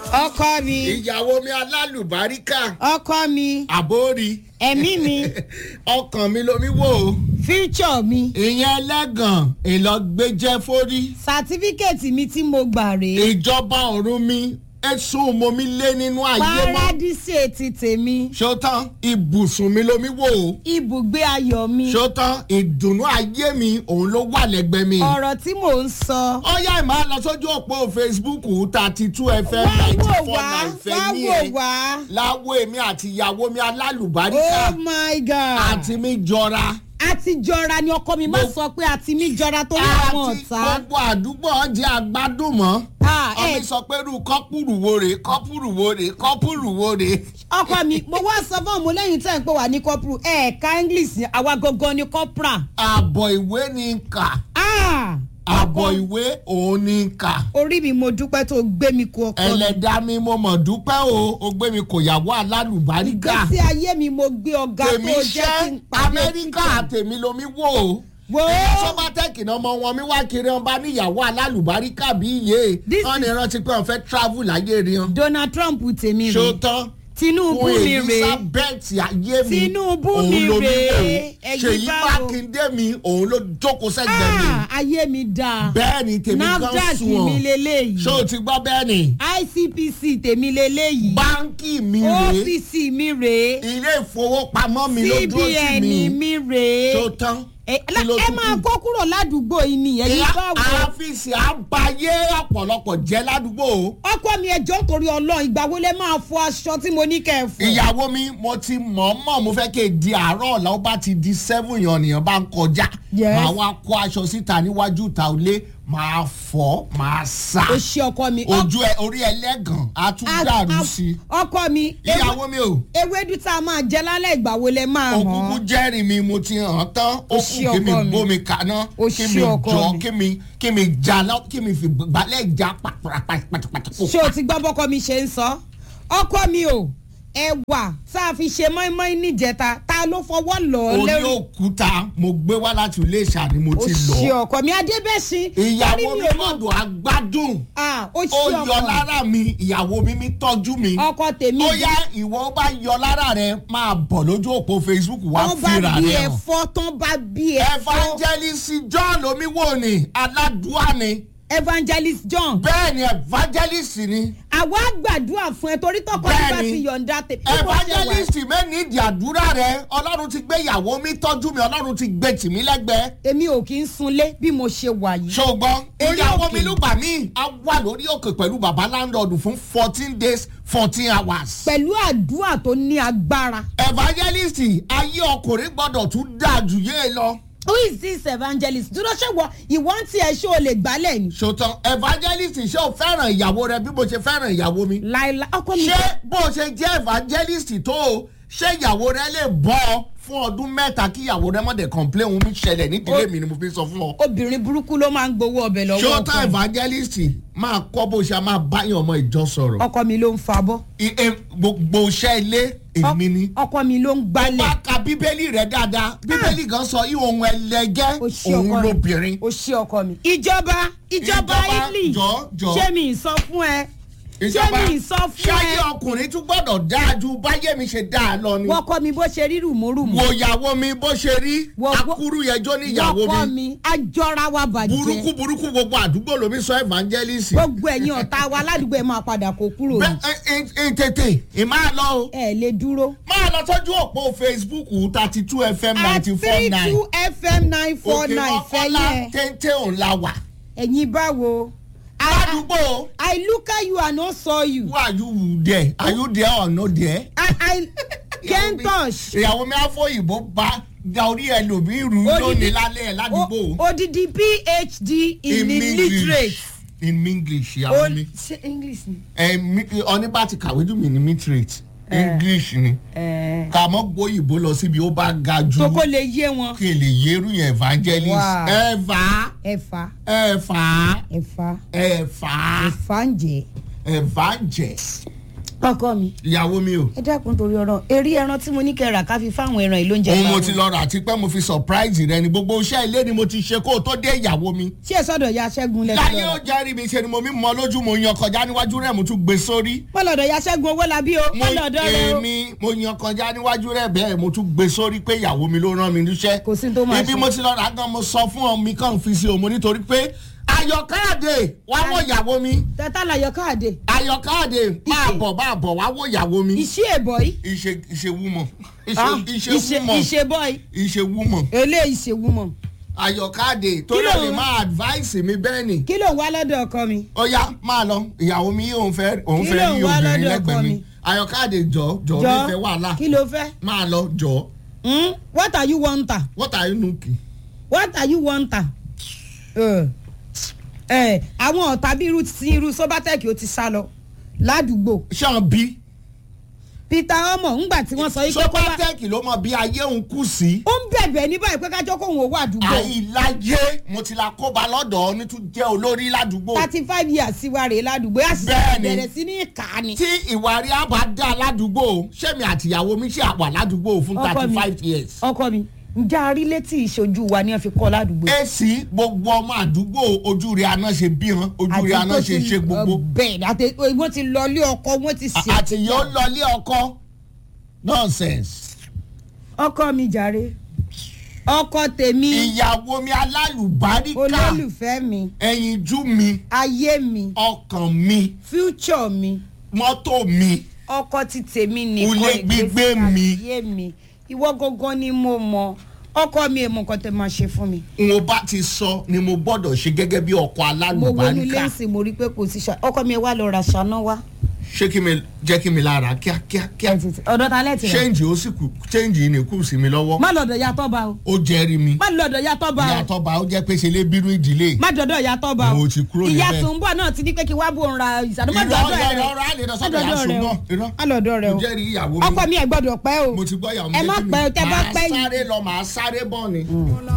ọkọ mi ìyàwó mi alálùbáríkà ọkọ mi àbórí ẹ̀mí mi ọkàn mi lomi wò ó future mi ìyẹn ẹlẹ́gàn ìlọgbẹ́jẹ́ forí sàtífíkẹ́ẹ̀tì mi tí mo gbà rèé ìjọba ọ̀run mi ẹ̀sùn mo mi lé nínú ayé mọ́ paradísì etí tèmi ṣótán ibùsùn mi lomi wò ó ibùgbé ayọ̀ mi ṣótán ìdùnnú ayé mi òun ló wà lẹ́gbẹ̀ẹ́ mi. ọ̀rọ̀ tí mò ń sọ. ó yá ìmọ̀ lọ sójú òpó facebook thirty two fm wá ninety wò four wá nine wá fẹ́ ní wò ẹ̀ wá láwo èmi àti ìyàwó mi oh alálùbáríkà my god àti mi jọra àti jọra ni ọkọ mi má Mo- sọ pé àti mi jọra torí àwọn àti ọ̀tá. gbogbo àdúgbò ọjà àgbádùn mọ́ Ah, ọmọ ẹ- sọ pé irú kọ́pùrù wo rè kọ́pùrù wo rè kọ́pùrù wo rè. ọkọ mi mo wá sọ fún ọmọ lẹ́yìn tẹ́ ń pè wá ní kọ́pùrù ẹ̀ẹ̀ka english ni àwa gangan ni kọ́pùrà. àbọ̀ ìwé ni ń kà Ah, àbọ̀ ìwé òun ni ń kà. orí mi mo dúpẹ́ tó gbé mi kú ọkọ mi. ẹlẹ́dàá mi mo mọ̀ dúpẹ́ o ó gbé mi kò yàwó alálùbáríkà ìgbésí ayé mi mo gbé ọ̀gá tó tèmi jẹ́ kí ṣẹ́ n pàdé amẹ́ríkà tèmi lomi wò ó. wo sọ́bátẹ́kì náà ọmọ wọn mi wá kiri ọba níyàwó alálùbáríkà bí iye This wọn ní rántí pé wọn fẹ́ travel láyé rí wọn. donald trump tèmi rè ṣótán tinubu fún mi rè elizabeth ayé mi Tinubu òun mi ló rèé, wò. ẹ̀yin ṣèyí báwo? mákindé mi òun ló jókòó sẹ́gbẹ̀ẹ́ mi Ah, ayé mi dáa bẹ́ẹ̀ ni tèmi kan nafdac sùn mi ọ́ leléyìí ṣé o ti gbọ́ bẹ́ẹ̀ ni icpc tèmi leléyìí báńkì mi rèé opc mi rèé ilé ìfowópamọ́ mi ló dúró sí cbn mi mi rèé tó tán ẹ kí ló ẹ tún máa kù? kó kúrò ládùúgbò yìí ni ẹ̀yin ìyá bá wò àfíìsì àbáyé ọ̀pọ̀lọpọ̀ jẹ́ ládùúgbò o. ọkọ mi ẹjọ́ torí ọlọ́run ìgbà wo lẹ máa fọ aṣọ tí mo ní kẹ́ ẹ fọ. ìyàwó mi mo ti mọ̀ọ́mọ̀ mo fẹ́ kí n di àárọ̀ ọ̀la ó bá ti di seven yan nìyẹn bá ń kọjá Yes. màá wá kó aṣọ síta níwájú ìta ilé màá fọ́ màá sá o ṣe ọkọ mi. ojú ẹ orí ẹlẹ́gàn á tún dàrú sí i ọkọ mi ìyàwó mi ò ewédú tá a máa jẹ lálẹ́ ìgbà wo lẹ máa òkúkú hàn. jẹ́rìí mi mo ti hàn án tán ó O kù ṣé kí mi ọkọ mi. gbómi kaná O kí ṣé mi ọkọ jọ mi. kí mi kí mi jà lọ kí mi fi gbalẹ̀ jà pàtàkì ṣé o ti gbọ́ bọ́kọ mi ṣe ń sọ. ọkọ mi o ẹwà tá a fi ṣe mọ́ínmọ́ín níjẹta ta ló fọwọ́ lọ orí lẹ́rù. òkúta mo gbé wá láti ilé ìṣà ni mo o ti ṣe lọ ọkọ mi adébẹ́sìn. ìyàwó orí mi ò mọ̀- gbọ́dọ̀ agbádùn. Ah, o ó ṣe yọ ọkọ lára mi ìyàwó mi mi tọ́jú mi. ọkọ tèmi. ó yá ìwọ bá yọ lára rẹ máa bọ̀ lójú òpó facebook wá tán bá fìrà bí rẹ hàn. ẹ̀fọ́ tán bá bí ẹ̀fọ́. evangelist john omiwo ni aládùá ni evangelist john. bẹ́ẹ̀ ni evangelist ni àwa gbàdúrà fún ẹ torí tọkọ mi bá Bẹ́ẹ̀ni. ti yọ̀ǹda tèmi. evangelist mẹ́ni ìdí àdúrà rẹ ọlọ́run ti gbé ìyàwó mi tọ́jú mi ọlọ́run ti gbé tì mí lẹ́gbẹ̀ẹ́. èmi ò kí ń sunlé bí mo ṣe wà yìí. ṣùgbọ́n Orí ìyàwó òkè. mi lùgbà mí a wà lórí òkè pẹ̀lú baba landlord fún fourteen days fourteen hours. pẹ̀lú àdúrà tó ní agbára. evangelist ayé ọkùnrin gbọ́dọ̀ tún dáa jù yé lọ. who is this evangelist dúró ṣé wọ ìwọ́n tí ẹ ṣé o lè gbálẹ̀ ni. ṣòtàn evangelist ṣé o fẹ́ràn ìyàwó rẹ bí mo ṣe fẹ́ràn ìyàwó mi. láìla ọkọ mi. ṣé bó o ṣe jẹ́ evangelist tó o ṣé ìyàwó rẹ lè bọ́ ọ fún ọdún mẹ́ta kí ìyàwó rẹ mọ̀dẹ̀ complain ohun mi ṣẹlẹ̀ nídìílé mi ni mo fi sọ fún ọ. obìnrin burúkú ló máa ń gbowó ọbẹ̀ lọ́wọ́ ṣòtàn ọkọ mi. evangelist máa kọ́ bó ṣe máa báyọ̀ ọmọ ìjọ sọ̀rọ̀. ọkọ mi ló ń fabọ́. I- e- gbogbo iṣẹ́ ilé èmi ni. ọkọ mi ló ń gbálẹ̀. bá ka bíbélì rẹ dáadáa bíbélì gan sọ ihun ẹlẹgẹ́ o ṣé òun ọkọ mi lóbìnrin. o ṣé ọkọ mi. ìjọba ìjọba Ìjọba, italy jọ̀ọ́, jọ̀ọ́. ṣé mi ì sọ fún ẹ ṣé mi ì sọ fún ṣáyé ẹ ọkùnrin tún gbọ́dọ̀ dáa ju báyé mi ṣe dáa lọ ni. wọ́kọ́ mi bó ṣe rí rùmúrùmú. wo ìyàwó mi bó ṣe rí Wo- wo- akúrú yẹjọ́ ní ìyàwó wọ́kọ́ mi mi ajọ́ra wa bàjẹ́. burúkú burúkú gbogbo àdúgbò lomi sọ evangelist. gbogbo ẹ̀yin ọ̀tá wa ládùúgbò ẹ̀ máa padà kó kúrò bẹ́ẹ̀ ní. ẹ ẹ ẹ tètè ì máa lọ o ẹ lè dúró. máa lọ sójú òpó facebook thirty two fm at ninety four three nine two fm nine four òkè nine ọkọlá fẹ́yẹ. téńté òun la wà ẹ̀yin báwo. I- ládùúgbò. I look at you and not saw you. Who are you there? Are you there or not there? I I can't touch. Ìyàwó mi àfọyìnbó bá da orí ẹlòmíì rú lónìí lálẹ́ ẹ̀ ládùúgbò. O- odidi phd in illiterate. In English, O ìyàwó mi. ṣe english ni. Ọní bá ti kàwé jù mí ní literate. English ni. Ẹ, Kà mọ́ gbóyìnbó lọ síbi ó bá ga jù. tó kó lè yé wọn. Kí n lè yérú yẹn evangelist. Wow. Ẹ̀fà ẹ̀fà ẹ̀fà ẹ̀fà ẹ̀fà ẹ̀fà ń jẹ́. ẹ̀fà jẹ̀. ọkọ mi ìyàwó mi o. ẹ dákun torí ọ̀rọ̀ eré ẹran tí mo ní kẹ́ rà ká fi fáwọn ẹran ìlú oúnjẹ òun mo fáwọn. ti lọ rà àti pé mo fi surprise rẹ ni gbogbo iṣẹ́ ilé ni mo ti ṣe kó o tó dé ìyàwó mi. ṣé ẹ sọ́dọ̀ ya ṣẹ́gun lẹ́sìn láyé lọ́la ó jẹ́rìí mi ṣe ni mo mi mọ lójú mo yan kọjá níwájú rẹ̀ mo tún gbé sórí. wọ́n lọ́dọ̀ ya ṣẹ́gun owó labí o mo wọ́n lọ́dọ̀ rẹ o. èmi mo yan kọjá níwájú rẹ̀ bẹ́ẹ̀ mo tún gbé sórí pé ìyàwó mi ló rán mi níṣẹ́. Kò sí tó máa ibi ṣe. mo ti lọ rà gan mo sọ fún ọ mi kàn fi sí o mo nítorí pé ayọ̀káàdé wá wò ìyàwó mi tẹ́tà láyọ̀ káàdé ayọ̀káàdé máa bọ̀ máa bọ̀ wá wò ìyàwó mi. iṣẹ́ èbọ̀ yìí ìṣe ìṣe wúmọ̀ Ah, ìṣe ìṣe wúmọ̀ ìṣe bọ́ọ̀ì ìṣe wúmọ̀ eléyìí ṣe wúmọ̀ ayọ̀káàdé tó Kí ló lè ń- máa advice mi bẹ́ẹ̀ ni. kí ló ń wá lọ́dọ̀ ọkọ mi. ó yá máa lọ ìyàwó mi òun fẹ́ òun Kí fẹ́ ló ń rí wá obìnrin lọ́dọ̀ lẹ́gbẹ̀ẹ́ ọkọ mi mi? ayọ̀káàdé jọ jọ jọ mi fẹ́ wàhálà kí ló fẹ́. máa lọ jọ Hmm? what are you want her? what are you looking. what are you want her? ẹ ẹ àwọn ọ̀tá bí irú sí irú sobatec ó ti sá lọ ládùúgbò ṣé bí peter omo ńgbà tí wọ́n sọ yìí pé kó wá sọpátẹ́ẹ̀kì ló mọ bí ayé òun kù sí. ó ń bẹ̀bẹ̀ ní báyìí pé kájọ́ kóhun owó àdúgbò àìláyé mo ti la kóba lọ́dọ̀ ọ́ ní tún jẹ́ olórí ládùúgbò. thirty five years sí wa rèé ládùúgbò yà sì Bẹ́ẹ̀ni. bẹ̀rẹ̀ sí ní ìka ni. tí ìwà rí àbá dá ládùúgbò sẹ́mi àtìyàwó mi ṣe àwà ládùúgbò fún Ọkọ thirty mi. five years. ọkọ mi ǹjẹ́ a rí létí ìṣojú wa ni wọ́n fi kọ́ ládùúgbò yìí? èsì gbogbo ọmọ àdúgbò ojú rẹ̀ àná ṣe bí hàn ojú rẹ̀ àná ṣe ṣe gbogbo. bẹ́ẹ̀ àti wọ́n ti lọ ilé ọkọ wọ́n ti ṣe. àti yóò lọlé ọkọ nonsense. ọkọ mi jàre ọkọ tèmi ìyàwó mi alálùbáríkà olólùfẹ́ mi ẹyinjú mi ayé mi ọkàn mi future mi mọ́tò mi ọkọ ti tèmi nìkan Ulé gbígbé ìgbésí mi. ayé mi ìwọ gangan ni mo mọ ọkọ mi èèmọ nǹkan tẹ máa ṣe fún mi. n bá ti sọ ni mo gbọ́dọ̀ ṣe gẹ́gẹ́ bí ọkọ mo wọnú alálùbáríkà lẹ́sìn mo rí i pé kò sí ṣá ọkọ mi ẹ wá lọ ra ṣáná wá. ṣé kí mi jẹ́ kí mi lára kíákíá kíá ọ̀dọ̀ ta lẹ́tì rẹ̀ ṣéǹjì ó sì kù ṣéǹjì yìí ni kù sí mi lọ́wọ́ má lọ́dọ̀ ya tọ́ba o ó jẹ́rìí mi má lọ́dọ̀ ya tọ́ba o ìyàtọ̀ bá ó jẹ́ pé ṣe lé bírú ìdílé má dọ̀dọ̀ ya tọ́ba o Mo ti kúrò ìyá níbẹ̀. tó ń bọ̀ náà ti ní pé kí wá bò ń ra ìsàdó má irọ́ dọ̀dọ̀ rẹ irọ́ o irọ́ àlè lọ má sọ́dọ̀ yà dọ̀dọ̀ rẹ o ṣùgbọ́n irọ́ má lọ́dọ̀ rẹ o mo jẹ́rìí ìyàwó ọkọ mi mi ẹ gbọ́dọ̀ pẹ́ o mo ti gbọ́ ìyàwó mi ẹ má létí mi. pẹ́ o tẹ́ bá Màá pẹ́ yìí sáré lọ màá sáré bọ̀ ni.